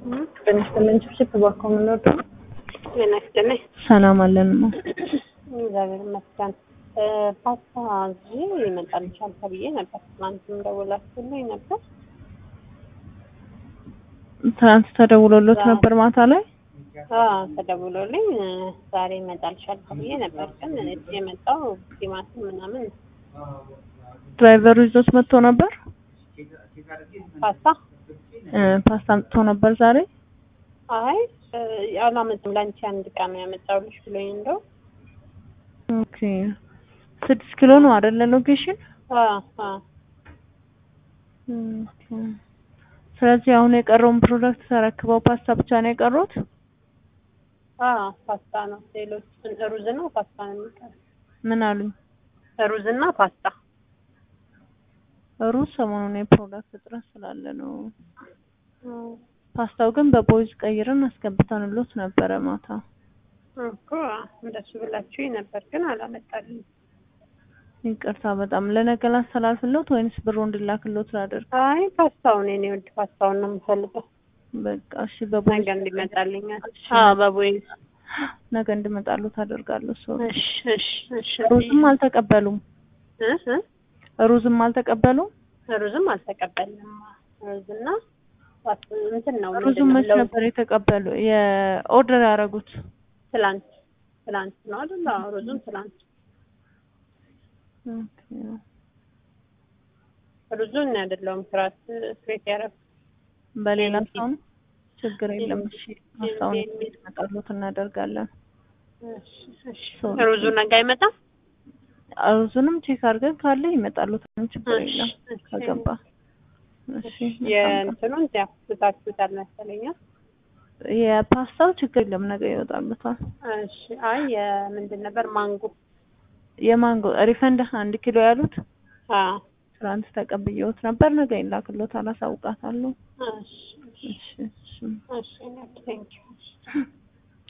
ጤና ይስጥልኝ። ችፕችፕ እባክዎ ምን ወደ ጤና ይስጥልኝ። ሰላም አለንማ። እግዚአብሔር ይመስገን። ፓስታ እዚህ ይመጣልሻል ተብዬ ነበር። ትናንትም ደውላችሁልኝ ነበር። ትናንት ተደውሎሎት ነበር ማታ ላይ አዎ ተደውሎልኝ ዛሬ ይመጣልሻል ተብዬ ነበር። ግን የመጣው ቲማቲም ምናምን ድራይቨሩ ይዞት መጥቶ ነበር። ፓስታ እ ፓስታ አምጥቶ ነበር ዛሬ። አይ አላመጣም። ለአንቺ አንድ ዕቃ ነው ያመጣሁልሽ ብሎኝ እንደው ኦኬ ስድስት ኪሎ ነው አይደለ? ሎኬሽን አዎ አዎ ኦኬ። ስለዚህ አሁን የቀረውን ፕሮዳክት ተረክበው ፓስታ ብቻ ነው የቀሩት? አዎ ፓስታ ነው። ሌሎች ሩዝና ፓስታ ነው የሚቀረው። ምን አሉኝ? ሩዝና ፓስታ ሩዝ ሰሞኑን የፕሮዳክት እጥረት ስላለ ነው። ፓስታው ግን በቦይዝ ቀይረን አስገብተንሎት ነበረ ማታ። እኮ እንደሱ ብላችሁኝ ነበር፣ ግን አላመጣልኝ። ይቅርታ በጣም ለነገ ላስተላልፍሎት ወይንስ ብሩ እንዲላክሎት ላደርግ? አይ ፓስታውን የኔ ውድ ፓስታውን ነው የምፈልገው። በቃ እሺ፣ በቦይዝ ነገ እንዲመጣልኛል። አዎ በቦይዝ ነገ እንዲመጣሉት አደርጋለሁ። ሰው እሺ እሺ እሺ። ሩዝም አልተቀበሉም። እ እ ሩዝም አልተቀበሉም። ሩዝም አልተቀበልንም። ሩዝና ፓስ- እንትን ነው ሩዝም ምንድን መች ነው? ነበር የተቀበሉ የኦርደር ያደረጉት? ትላንት ትላንት ነው አይደል? አዎ ሩዝም ትላንት ኦኬ። ሩዙን አይደለውም ክራት ክሬት ያደረኩት በሌላ ሰው ነው። ችግር የለም። እሺ ፓስታውን እንዲመጣሉት እናደርጋለን። እሺ እሺ። ሩዙ ነገ አይመጣም? ሩዙንም ቼክ አድርገን ካለ ይመጣሉት። ምንም ችግር እሺ፣ የለም እሺ። ከገባ። እሺ መልካም ቀን። የእንትኑን ያው ትታችሁታል መሰለኝ። የፓስታው ችግር የለም ነገ ይወጣሉታል። እሺ። አይ የምንድን ነበር ማንጎ? የማንጎ ሪፈንድ አንድ ኪሎ ያሉት አዎ። ትናንት ተቀብዬዎት ነበር። ነገ ይላክሎታል። አሳውቃታለሁ። እሺ እሺ እሺ እሺ እሺ። ቴንኪው